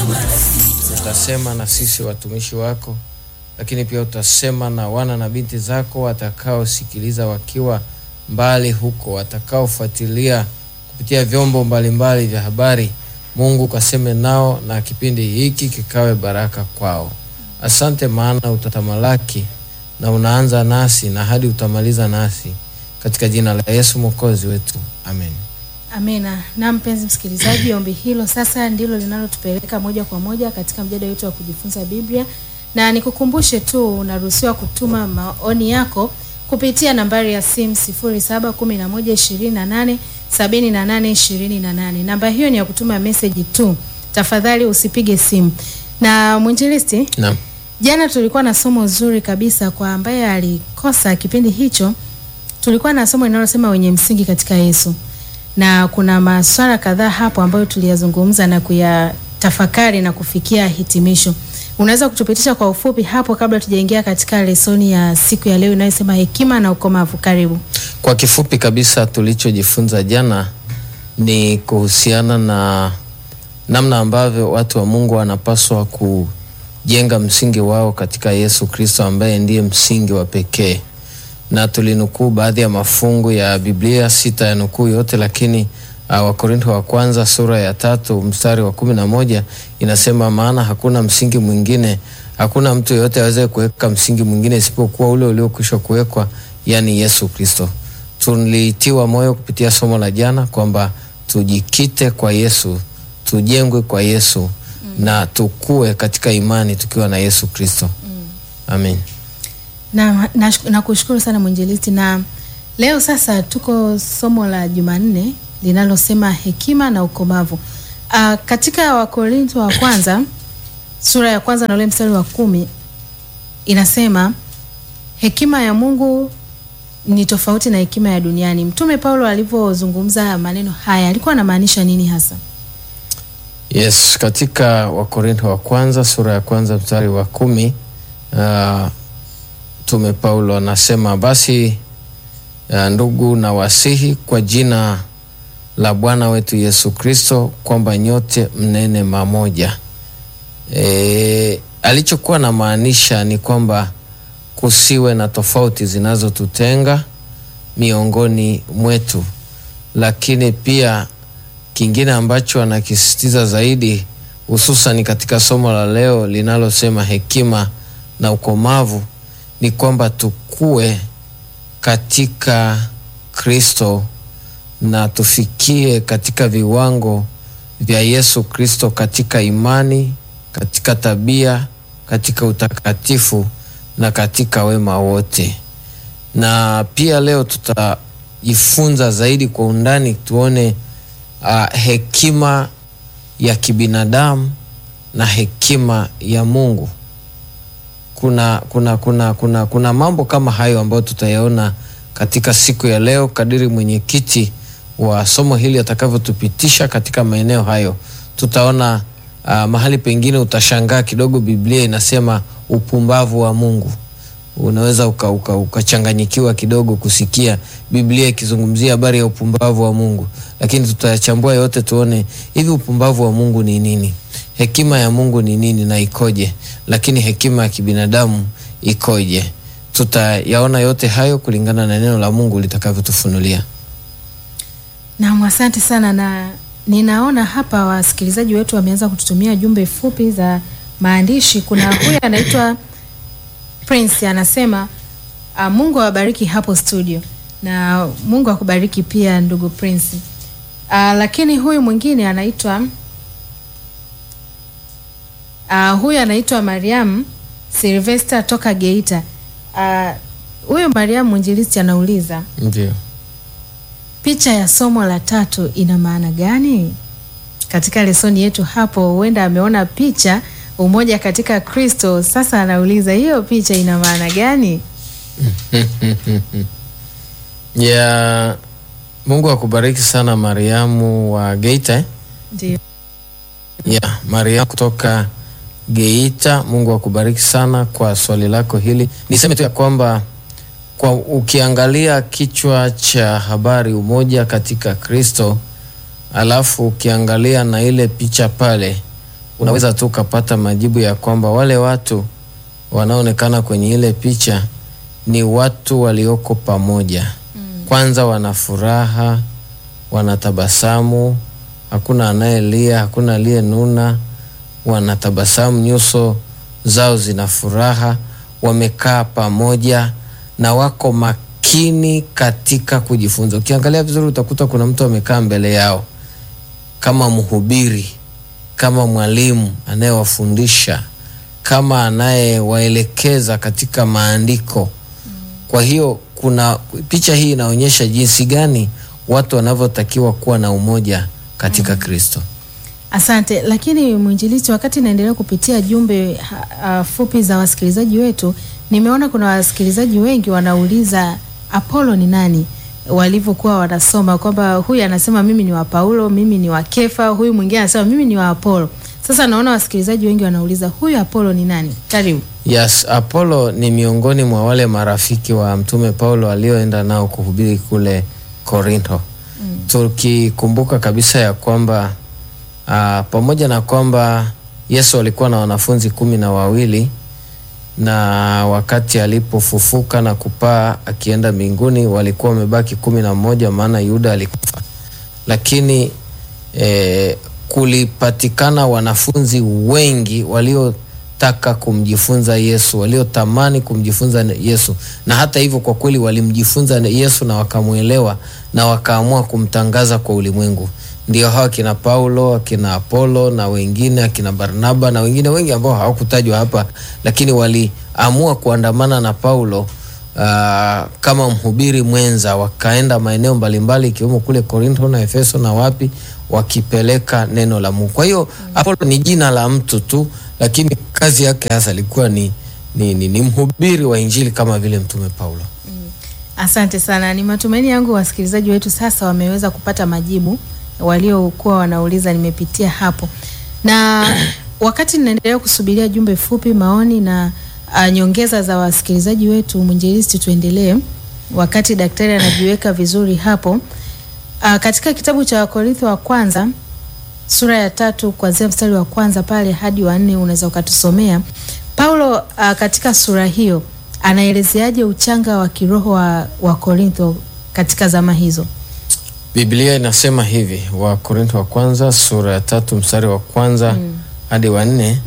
utasema na sisi watumishi wako, lakini pia utasema na wana na binti zako watakaosikiliza wakiwa mbali huko, watakaofuatilia kupitia vyombo mbalimbali vya habari. Mungu kaseme nao na kipindi hiki kikawe baraka kwao. Asante, maana utatamalaki na unaanza nasi na hadi utamaliza nasi, katika jina la Yesu mwokozi wetu, amen. Amina. Na mpenzi msikilizaji, ombi hilo sasa ndilo linalotupeleka moja kwa moja katika mjadala wetu wa kujifunza Biblia, na nikukumbushe tu unaruhusiwa kutuma maoni yako kupitia nambari ya simu 0711287828. Namba hiyo ni ya kutuma meseji tu, tafadhali usipige simu. Na mwinjilisti, Naam. jana tulikuwa na somo zuri kabisa kwa ambaye alikosa kipindi hicho. Tulikuwa na somo linalosema wenye msingi katika Yesu na kuna maswala kadhaa hapo ambayo tuliyazungumza na kuyatafakari na kufikia hitimisho. Unaweza kutupitisha kwa ufupi hapo kabla tujaingia katika lesoni ya siku ya leo inayosema hekima na ukomavu? Karibu. Kwa kifupi kabisa tulichojifunza jana ni kuhusiana na namna ambavyo watu wa Mungu wanapaswa kujenga msingi wao katika Yesu Kristo ambaye ndiye msingi wa pekee, na tulinukuu baadhi ya mafungu ya Biblia, sita ya nukuu yote, lakini uh, Wakorintho wa kwanza sura ya tatu mstari wa kumi na moja inasema, maana hakuna msingi mwingine, hakuna mtu yeyote aweze kuweka msingi mwingine isipokuwa ule uliokwisha kuwekwa, yani Yesu Kristo. Tulitiwa moyo kupitia somo la jana kwamba tujikite kwa Yesu, tujengwe kwa Yesu mm. na tukue katika imani tukiwa na Yesu Kristo mm. Amen. Na nakushukuru na sana mwinjilisti, na leo sasa tuko somo la Jumanne linalosema hekima na ukomavu. Uh, katika Wakorintho wa kwanza sura ya kwanza na ule mstari wa kumi inasema hekima ya Mungu ni tofauti na hekima ya duniani. Mtume Paulo alivyozungumza maneno haya alikuwa anamaanisha nini hasa? Yes, katika Wakorintho wa kwanza sura ya kwanza mstari wa kumi uh, Mtume Paulo anasema basi, uh, ndugu na wasihi kwa jina la Bwana wetu Yesu Kristo kwamba nyote mnene mamoja. E, alichokuwa na maanisha ni kwamba kusiwe na tofauti zinazotutenga miongoni mwetu, lakini pia kingine ambacho anakisisitiza zaidi, hususan katika somo la leo linalosema hekima na ukomavu, ni kwamba tukue katika Kristo na tufikie katika viwango vya Yesu Kristo katika imani, katika tabia, katika utakatifu na katika wema wote. Na pia leo tutajifunza zaidi kwa undani, tuone uh, hekima ya kibinadamu na hekima ya Mungu. Kuna, kuna, kuna, kuna, kuna mambo kama hayo ambayo tutayaona katika siku ya leo kadiri mwenyekiti wa somo hili atakavyotupitisha katika maeneo hayo. Tutaona uh, mahali pengine utashangaa kidogo, Biblia inasema upumbavu wa Mungu. Unaweza ukachanganyikiwa uka, uka kidogo kusikia Biblia ikizungumzia habari ya upumbavu wa Mungu, lakini tutayachambua yote tuone hivi upumbavu wa Mungu ni nini, hekima ya Mungu ni nini na ikoje, lakini hekima ya kibinadamu ikoje. Tutayaona yote hayo kulingana na neno la Mungu litakavyotufunulia. Naam, asante sana, na ninaona hapa wasikilizaji wetu wameanza kututumia jumbe fupi za maandishi. Kuna huyu anaitwa Prince anasema uh, Mungu awabariki hapo studio, na Mungu akubariki pia ndugu Prince. Uh, lakini huyu mwingine anaitwa uh, huyu anaitwa Mariam Sylvester toka Geita. Huyu uh, Mariam mwinjilisti anauliza ndio picha ya somo la tatu ina maana gani katika lesoni yetu hapo? Huenda ameona picha umoja katika Kristo. Sasa anauliza hiyo picha ina maana gani? ya Mungu akubariki sana Mariamu wa Geita eh? Ndio. ya Mariamu kutoka Geita, Mungu akubariki sana kwa swali lako hili. Niseme tu ya kwamba kwa ukiangalia kichwa cha habari umoja katika Kristo, alafu ukiangalia na ile picha pale unaweza tu ukapata majibu ya kwamba wale watu wanaoonekana kwenye ile picha ni watu walioko pamoja. Kwanza wana furaha, wanatabasamu, hakuna anayelia, hakuna aliyenuna, wanatabasamu, nyuso zao zina furaha, wamekaa pamoja na wako makini katika kujifunza. Ukiangalia vizuri, utakuta kuna mtu amekaa mbele yao kama mhubiri, kama mwalimu anayewafundisha, kama anayewaelekeza katika maandiko. Kwa hiyo kuna picha hii inaonyesha jinsi gani watu wanavyotakiwa kuwa na umoja katika Kristo. Asante. Lakini mwinjilisti, wakati naendelea kupitia jumbe ha, ha, fupi za wasikilizaji wetu, nimeona kuna wasikilizaji wengi wanauliza Apolo ni nani, walivyokuwa wanasoma kwamba huyu anasema mimi ni wa Paulo, mimi ni wa Kefa, huyu mwingine anasema mimi ni wa Apolo. Sasa naona wasikilizaji wengi wanauliza huyu Apolo ni nani? Karibu. Yes, Apolo ni miongoni mwa wale marafiki wa Mtume Paulo alioenda nao kuhubiri kule Korinto. Tukikumbuka kabisa ya kwamba ah, pamoja na kwamba Yesu alikuwa na wanafunzi kumi na wawili na wakati alipofufuka na kupaa akienda mbinguni walikuwa wamebaki kumi na mmoja maana Yuda alikufa, lakini eh, kulipatikana wanafunzi wengi waliotaka kumjifunza Yesu, waliotamani kumjifunza Yesu, na hata hivyo kwa kweli walimjifunza Yesu na wakamwelewa na wakaamua kumtangaza kwa ulimwengu. Ndio hawa akina Paulo, akina Apolo na wengine, akina Barnaba na wengine wengi ambao hawakutajwa hapa, lakini waliamua kuandamana na Paulo ah, kama mhubiri mwenza, wakaenda maeneo mbalimbali ikiwemo kule Korinto na Efeso na wapi, wakipeleka neno la Mungu. Kwa hiyo Apolo ni jina la mtu tu, lakini kazi yake hasa ilikuwa ni, ni, ni, ni mhubiri wa Injili kama vile mtume Paulo. Asante sana. Ni matumaini yangu wasikilizaji wetu sasa wameweza kupata majibu waliokuwa wanauliza. Nimepitia hapo na wakati ninaendelea kusubiria jumbe fupi, maoni na uh, nyongeza za wasikilizaji wetu, mwinjilisti, tuendelee wakati daktari anajiweka vizuri hapo. Uh, katika kitabu cha Wakorintho wa kwanza sura ya tatu kuanzia mstari wa kwanza pale hadi wa nne unaweza ukatusomea Paulo uh, katika sura hiyo anaelezeaje uchanga wa kiroho wa, wa Korintho katika zama hizo? Biblia inasema hivi, Wakorintho wa kwanza sura ya tatu mstari wa kwanza hadi wa nne.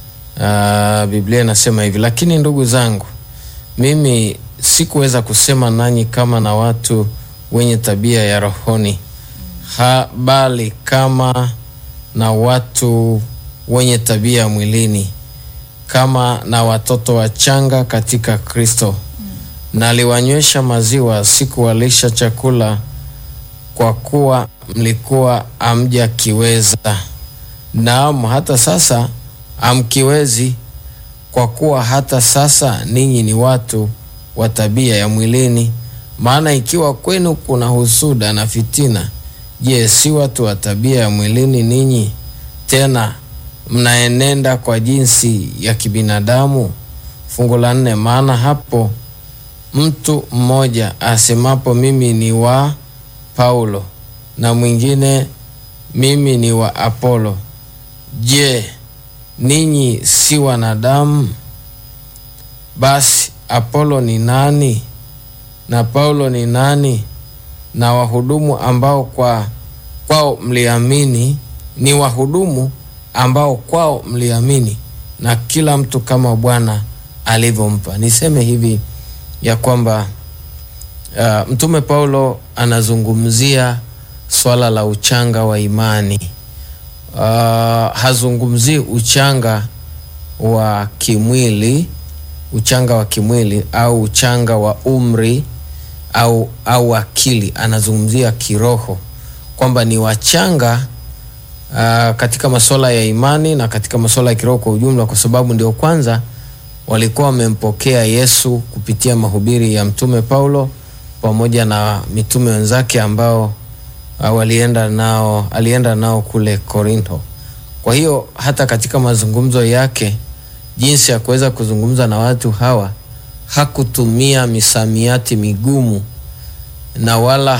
Ah, Biblia inasema hivi, lakini ndugu zangu, mimi sikuweza kusema nanyi kama na watu wenye tabia ya rohoni, ha, bali kama na watu wenye tabia ya mwilini, kama na watoto wachanga katika Kristo. Naliwanywesha maziwa, sikuwalisha chakula kwa kuwa mlikuwa hamjakiweza, naam hata sasa hamkiwezi, kwa kuwa hata sasa ninyi ni watu wa tabia ya mwilini. Maana ikiwa kwenu kuna husuda na fitina, je, si watu wa tabia ya mwilini ninyi? Tena mnaenenda kwa jinsi ya kibinadamu. Fungu la nne, maana hapo mtu mmoja asemapo mimi ni wa Paulo na mwingine mimi ni wa Apolo, je, ninyi si wanadamu? Basi Apolo ni nani na Paulo ni nani? Na wahudumu ambao kwa kwao mliamini ni wahudumu ambao kwao mliamini, na kila mtu kama Bwana alivyompa. Niseme hivi ya kwamba Uh, Mtume Paulo anazungumzia swala la uchanga wa imani. Uh, hazungumzii uchanga wa kimwili, uchanga wa kimwili au uchanga wa umri au, au akili. Anazungumzia kiroho kwamba ni wachanga uh, katika masuala ya imani na katika masuala ya kiroho kwa ujumla, kwa sababu ndio kwanza walikuwa wamempokea Yesu kupitia mahubiri ya Mtume Paulo pamoja na mitume wenzake ambao uh, walienda nao, alienda nao kule Korinto. Kwa hiyo hata katika mazungumzo yake, jinsi ya kuweza kuzungumza na watu hawa, hakutumia misamiati migumu na wala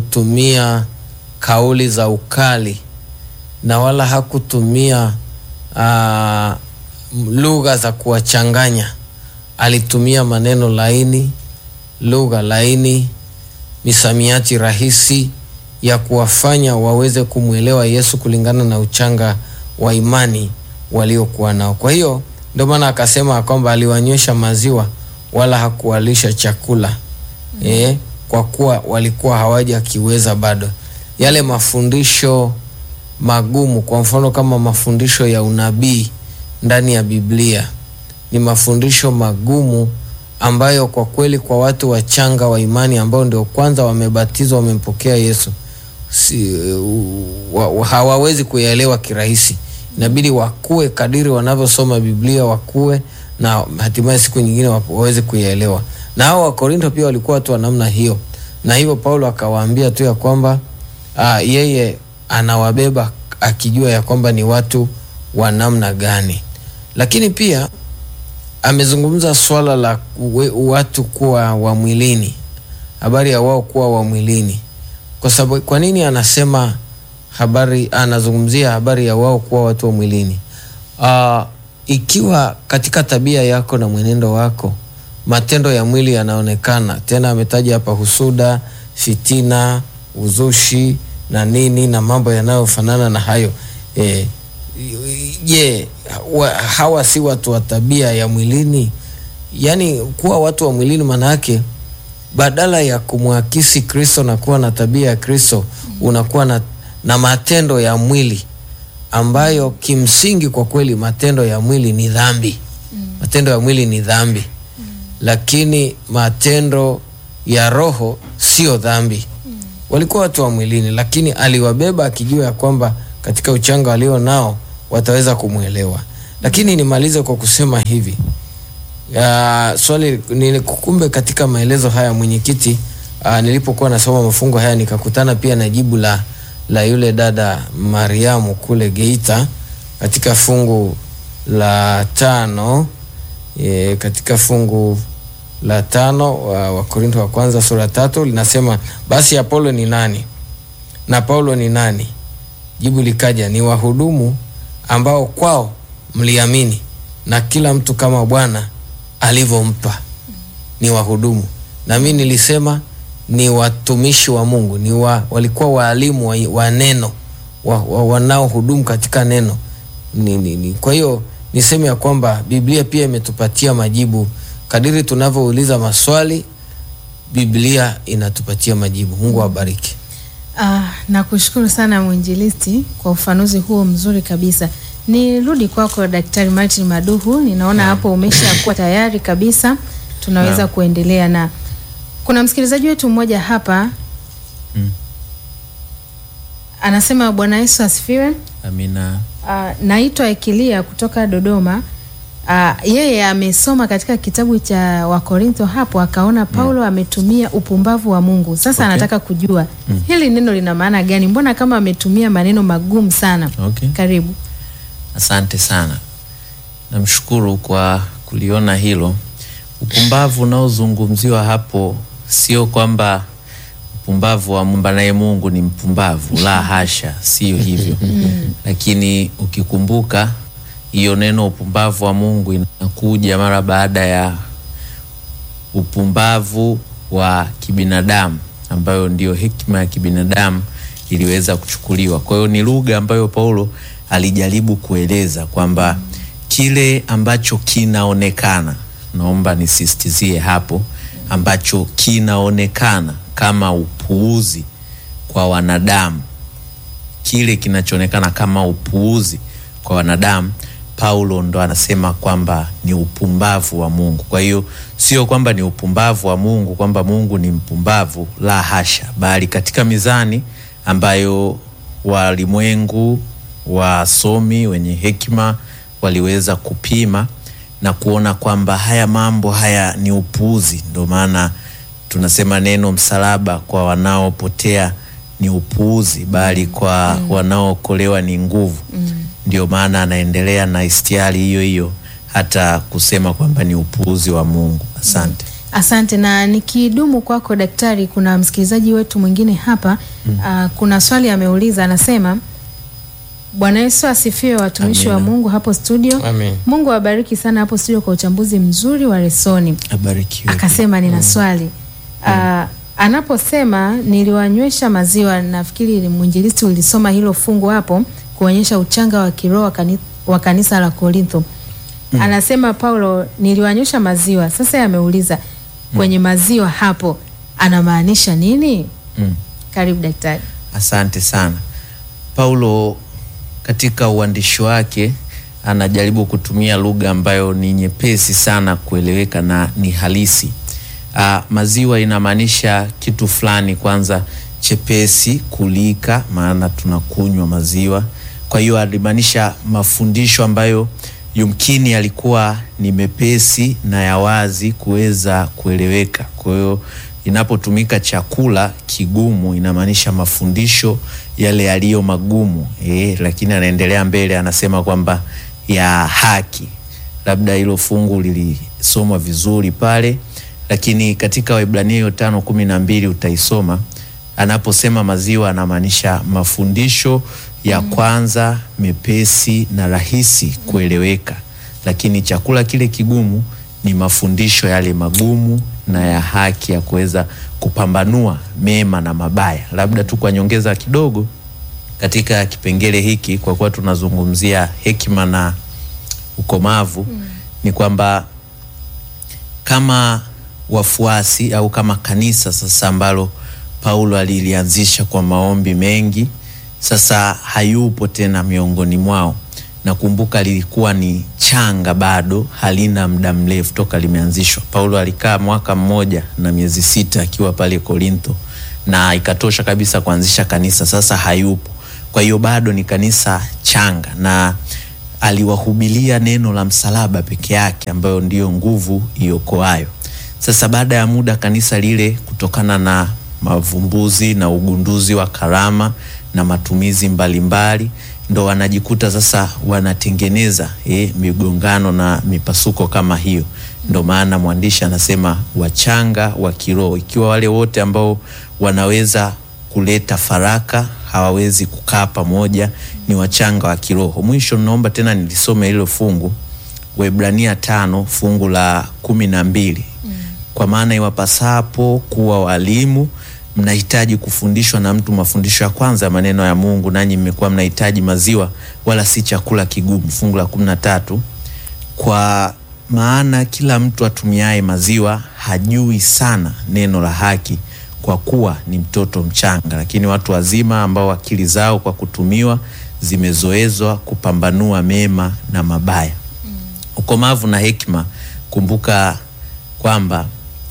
hakutumia kauli za ukali na wala hakutumia ah, lugha za kuwachanganya. Alitumia maneno laini, lugha laini, misamiati rahisi ya kuwafanya waweze kumwelewa Yesu kulingana na uchanga wa imani waliokuwa nao. Kwa hiyo ndio maana akasema kwamba aliwanywesha maziwa wala hakuwalisha chakula eh, kwa kuwa walikuwa hawajakiweza bado. Yale mafundisho magumu, kwa mfano kama mafundisho ya unabii ndani ya Biblia ni mafundisho magumu ambayo kwa kweli kwa watu wachanga wa imani ambao ndio kwanza wamebatizwa wamempokea Yesu si, wa, wa, hawawezi kuyaelewa kirahisi. Inabidi wakue kadiri wanavyosoma Biblia, wakue na hatimaye siku nyingine wa- waweze kuyaelewa. Na hao Wakorinto pia walikuwa watu wa namna hiyo, na hivyo Paulo akawaambia tu ya kwamba ah, yeye anawabeba akijua ya kwamba ni watu wa namna gani, lakini pia amezungumza swala la uwe- watu kuwa wa mwilini, habari ya wao kuwa wa mwilini. Kwa sababu kwa nini anasema habari, anazungumzia habari ya wao kuwa watu wa mwilini? Uh, ikiwa katika tabia yako na mwenendo wako matendo ya mwili yanaonekana, tena ametaja hapa husuda, fitina, uzushi na nini na mambo yanayofanana na hayo eh, je, wa- hawa si watu wa tabia ya mwilini? Yaani kuwa watu wa mwilini maana yake badala ya kumwakisi Kristo na kuwa na tabia ya Kristo unakuwa na, na matendo ya mwili ambayo kimsingi kwa kweli matendo ya mwili ni dhambi. Matendo ya mwili ni dhambi, lakini matendo ya roho sio dhambi. Walikuwa watu wa mwilini, lakini aliwabeba akijua ya kwamba katika uchanga walio nao wataweza kumwelewa. Lakini nimalize kwa kusema hivi ya, swali nilikukumbe katika maelezo haya mwenyekiti, ah, nilipokuwa nasoma mafungo haya nikakutana pia na jibu la, la yule dada Mariamu kule Geita katika fungu la tano e, katika fungu la tano wa Wakorinto wa kwanza sura tatu linasema basi Apolo ni nani na Paulo ni nani? Jibu likaja ni wahudumu ambao kwao mliamini, na kila mtu kama Bwana alivyompa ni wahudumu. Na mimi nilisema ni watumishi wa Mungu, ni wa, walikuwa waalimu wa, wa neno wa, wa, wanaohudumu katika neno ni, ni, ni. Kwa hiyo niseme ya kwamba Biblia pia imetupatia majibu kadiri tunavyouliza maswali, Biblia inatupatia majibu. Mungu awabariki. Ah, nakushukuru sana mwinjilisti kwa ufanuzi huo mzuri kabisa. Nirudi kwako Daktari Martin Maduhu, ninaona hapo umeshakuwa tayari kabisa, tunaweza Naam. kuendelea na kuna msikilizaji wetu mmoja hapa Mm. anasema Bwana Yesu asifiwe. Amina. Ah, naitwa Ekilia kutoka Dodoma. Ah, yeye amesoma katika kitabu cha Wakorintho hapo akaona Paulo ametumia upumbavu wa Mungu. Sasa Okay. anataka kujua hili neno lina maana gani? Mbona kama ametumia maneno magumu sana? Okay. Karibu. Asante sana, namshukuru kwa kuliona hilo. Upumbavu unaozungumziwa hapo sio kwamba upumbavu wa Mungu naye Mungu ni mpumbavu, la hasha, sio hivyo. Lakini ukikumbuka hiyo neno upumbavu wa Mungu inakuja mara baada ya upumbavu wa kibinadamu ambayo ndio hekima ya kibinadamu iliweza kuchukuliwa. Kwa hiyo ni lugha ambayo Paulo alijaribu kueleza kwamba kile ambacho kinaonekana, naomba nisisitizie hapo, ambacho kinaonekana kama upuuzi kwa wanadamu kile kinachoonekana kama upuuzi kwa wanadamu Paulo ndo anasema kwamba ni upumbavu wa Mungu. Kwa hiyo sio kwamba ni upumbavu wa Mungu kwamba Mungu ni mpumbavu, la hasha, bali katika mizani ambayo walimwengu wasomi wenye hekima waliweza kupima na kuona kwamba haya mambo haya ni upuuzi. Ndio maana tunasema neno msalaba kwa wanaopotea ni upuuzi, bali kwa wanaookolewa ni nguvu. Ndio maana anaendelea na istiari hiyo hiyo hata kusema kwamba ni upuuzi wa Mungu. Asante. Asante na nikidumu kwako daktari, kuna msikilizaji wetu mwingine hapa ah, kuna swali ameuliza, anasema Bwana Yesu asifiwe, watumishi wa Amina. Mungu hapo studio. Amen. Mungu awabariki sana hapo studio kwa uchambuzi mzuri wa lesoni. Abarikiwe. Akasema nina swali Ah, anaposema niliwanywesha maziwa, nafikiri mwinjilisti ulisoma hilo fungu hapo kuonyesha uchanga wa kiroho wa kani- wa kanisa la Korintho. Anasema Paulo, niliwanywesha maziwa. Sasa yameuliza kwenye maziwa hapo anamaanisha nini? Mm. Karibu daktari. Asante sana. Paulo katika uandishi wake anajaribu kutumia lugha ambayo ni nyepesi sana kueleweka na ni halisi. Ah, maziwa inamaanisha kitu fulani kwanza chepesi kulika, maana tunakunywa maziwa. Kwa hiyo alimaanisha mafundisho ambayo yumkini yalikuwa ni mepesi na ya wazi kuweza kueleweka. Kwa hiyo inapotumika chakula kigumu inamaanisha mafundisho yale yaliyo magumu eh, lakini anaendelea mbele anasema kwamba ya haki. Labda hilo fungu lilisomwa vizuri pale, lakini katika Waebrania hiyo tano kumi na mbili utaisoma anaposema maziwa anamaanisha mafundisho ya kwanza mepesi na rahisi kueleweka, lakini chakula kile kigumu ni mafundisho yale magumu na ya haki ya kuweza kupambanua mema na mabaya. Labda tu kwa nyongeza kidogo katika kipengele hiki, kwa kuwa tunazungumzia hekima na ukomavu, ni kwamba kama wafuasi au kama kanisa sasa ambalo Paulo alilianzisha kwa maombi mengi, sasa hayupo tena miongoni mwao. Nakumbuka lilikuwa ni changa bado, halina muda mrefu toka limeanzishwa. Paulo alikaa mwaka mmoja na miezi sita akiwa pale Korintho, na ikatosha kabisa kuanzisha kanisa. Sasa hayupo, kwa hiyo bado ni kanisa changa na aliwahubilia neno la msalaba peke yake ambayo ndiyo nguvu iokoayo. Sasa baada ya muda kanisa lile, kutokana na mavumbuzi na ugunduzi wa karama na matumizi mbalimbali, ndo wanajikuta sasa wanatengeneza eh, migongano na mipasuko kama hiyo. Ndo maana mwandishi anasema wachanga wa kiroho, ikiwa wale wote ambao wanaweza kuleta faraka hawawezi kukaa pamoja, ni wachanga wa kiroho. Mwisho naomba tena nilisome hilo fungu Waebrania tano fungu la kumi na mbili kwa maana iwapasapo kuwa walimu mnahitaji kufundishwa na mtu mafundisho ya kwanza ya maneno ya Mungu, nanyi mmekuwa mnahitaji maziwa wala si chakula kigumu. Fungu la kumi na tatu kwa maana kila mtu atumiaye maziwa hajui sana neno la haki, kwa kuwa ni mtoto mchanga. Lakini watu wazima ambao akili zao kwa kutumiwa zimezoezwa kupambanua mema na mabaya. Ukomavu na hekima, kumbuka kwamba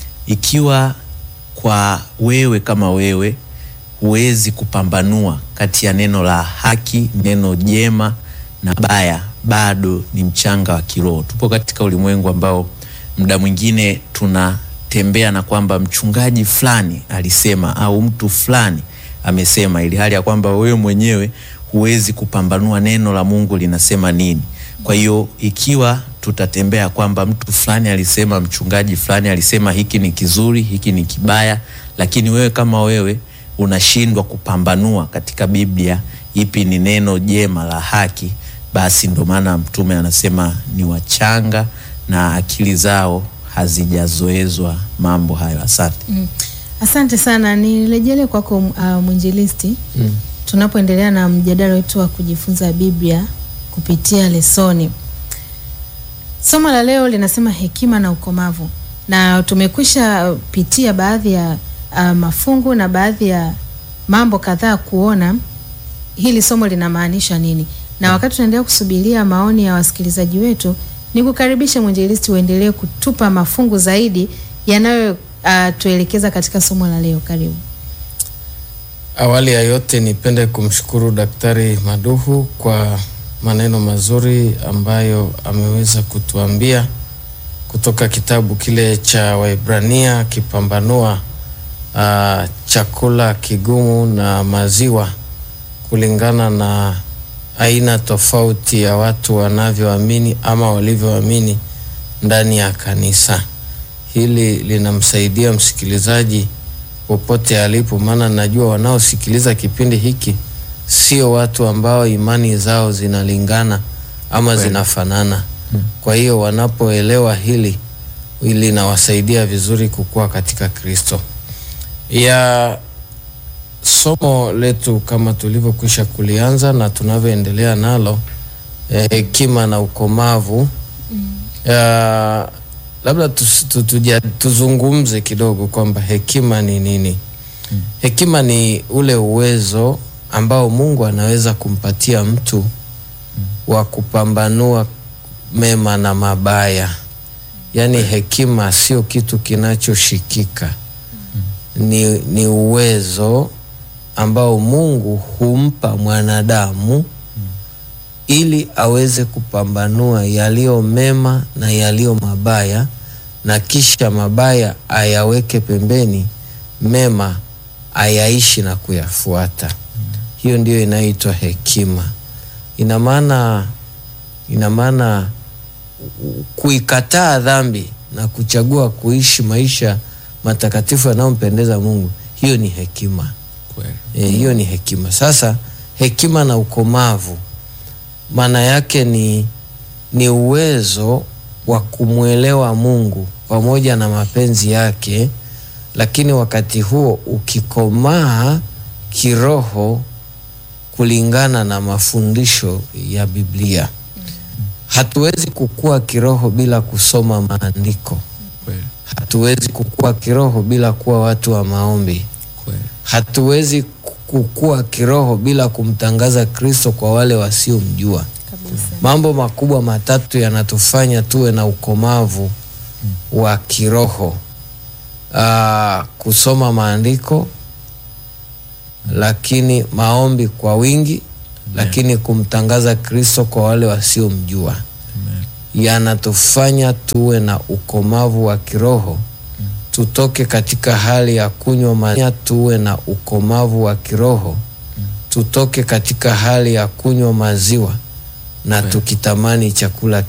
ikiwa kwa wewe kama wewe huwezi kupambanua kati ya neno la haki, neno jema na baya, bado ni mchanga wa kiroho. Tupo katika ulimwengu ambao muda mwingine tunatembea na kwamba mchungaji fulani alisema au mtu fulani amesema, ili hali ya kwamba wewe mwenyewe huwezi kupambanua neno la Mungu linasema nini. Kwa hiyo ikiwa tutatembea kwamba mtu fulani alisema, mchungaji fulani alisema hiki ni kizuri, hiki ni kibaya, lakini wewe kama wewe unashindwa kupambanua katika Biblia ipi ni neno jema la haki, basi ndo maana mtume anasema ni wachanga na akili zao hazijazoezwa mambo hayo. Asante. Mm. Asante sana, nirejele kwako uh, mwinjilisti Mm. tunapoendelea na mjadala wetu wa kujifunza Biblia kupitia lesoni. Somo la leo linasema hekima na ukomavu, na tumekwisha uh, pitia baadhi ya uh, mafungu na baadhi ya mambo kadhaa kuona hili somo linamaanisha nini, na wakati tunaendelea kusubiria maoni ya wasikilizaji wetu, ni kukaribisha mwinjilisti uendelee kutupa mafungu zaidi yanayo uh, tuelekeza katika somo la leo. Karibu. Awali ya yote nipende kumshukuru Daktari Maduhu kwa maneno mazuri ambayo ameweza kutuambia kutoka kitabu kile cha Waebrania akipambanua ah, chakula kigumu na maziwa kulingana na aina tofauti ya watu wanavyoamini ama walivyoamini ndani ya kanisa. Hili linamsaidia msikilizaji popote alipo, maana najua wanaosikiliza kipindi hiki sio watu ambao imani zao zinalingana ama Kweli. zinafanana. Kwa hiyo wanapoelewa hili linawasaidia vizuri kukua katika Kristo. Ya somo letu kama tulivyokwisha kulianza na tunavyoendelea nalo eh, hekima na ukomavu ya, labda tus- tu- tuja- tuzungumze kidogo kwamba hekima ni nini. Hekima ni ule uwezo ambao Mungu anaweza kumpatia mtu wa kupambanua mema na mabaya. Yaani hekima sio kitu kinachoshikika, ni, ni uwezo ambao Mungu humpa mwanadamu ili aweze kupambanua yaliyo mema na yaliyo mabaya, na kisha mabaya ayaweke pembeni, mema ayaishi na kuyafuata. Hiyo ndiyo inayoitwa hekima. Ina maana ina maana u- kuikataa dhambi na kuchagua kuishi maisha matakatifu yanayompendeza Mungu, hiyo ni hekima. Kweli. E, hiyo ni hekima. Sasa hekima na ukomavu maana yake ni, ni uwezo wa kumwelewa Mungu pamoja na mapenzi yake, lakini wakati huo ukikomaa kiroho kulingana na mafundisho ya Biblia. Hatuwezi kukua kiroho bila kusoma maandiko. Kweli. Hatuwezi kukua kiroho bila kuwa watu wa maombi. Kweli. Hatuwezi kukua kiroho bila kumtangaza Kristo kwa wale wasiomjua. kabisa. Mambo makubwa matatu yanatufanya tuwe na ukomavu wa kiroho. Aa, kusoma maandiko, lakini maombi kwa wingi, lakini kumtangaza Kristo kwa wale wasiomjua. Amen. Yanatufanya tuwe na ukomavu wa kiroho tutoke katika hali ya kunywa maziwa, tuwe na ukomavu wa kiroho tutoke katika hali ya kunywa maziwa na tukitamani chakula